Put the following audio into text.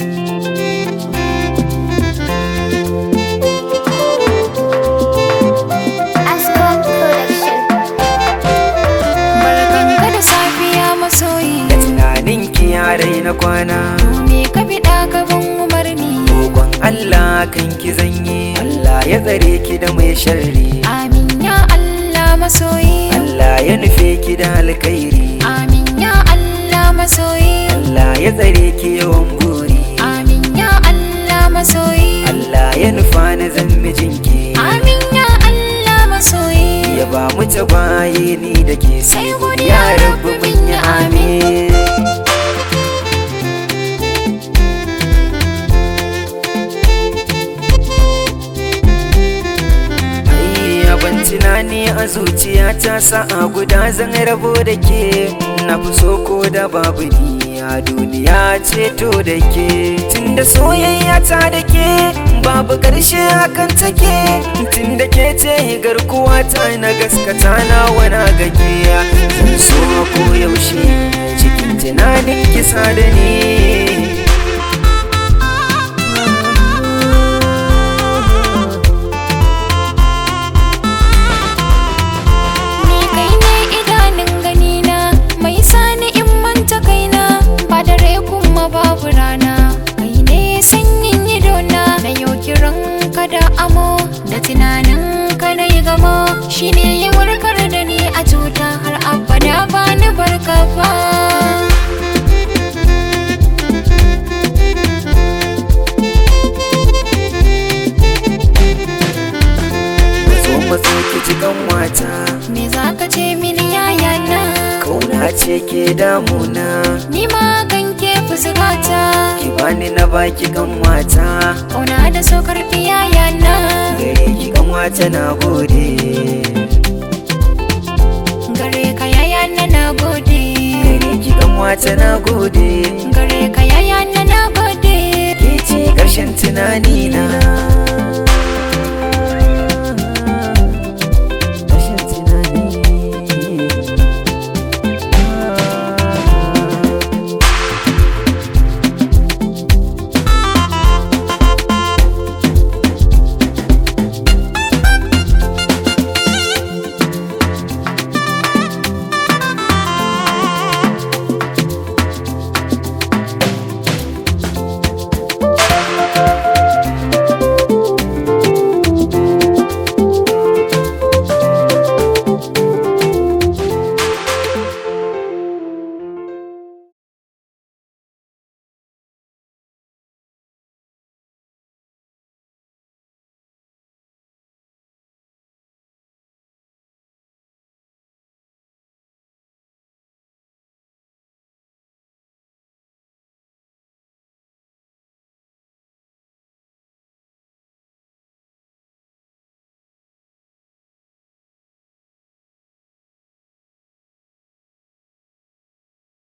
Ascot Production. Barkanka da safiya masoyi tunanin ki yarai na kwana Me ka biɗa ka ban umarni Roƙon Allah kan ki zanye Allah ya tsare ki da mai sharri Amin ya Allah masoyi Allah ya nufe ki da alkhairi Amin ya Allah masoyi Allah ya tsare ki yawan buri Amin ya Allah masoyi Allah ya nufa na zan mijinki Amin ya Allah masoyi ya ba mu tagwaye ni da ke Sai godiya ya rabu mun yi amin Ai, ban tunani a zuciya ta sa'a guda zan rabo da ke na fi so ko da babu ni a duniya ceto da ke tun da soyayya ta da ke babu ƙarshe hakan take tun da ke ce garkuwa ta na gaskata na wana gage zan so ko yaushe cikin tunanin kisa da ni Ni kai ne idanun ganina Mai sani in manta kaina Ba dare kuma babu rana Kai ne sanyin idona Na yau kiran ka da amo Da tunanin ka na yi gamo Shi ne ya warkar da ni a cuta Har abada ba ni barka ba mazo mazo ki ji wata Me za ka ce mini yayana kauna ce ke damuna Ni ma kan ke fuskata ki bani na baki wata Ƙauna da so karfi yayana gare ki wata na gode Gare ka yayana na gode gare ki wata na gode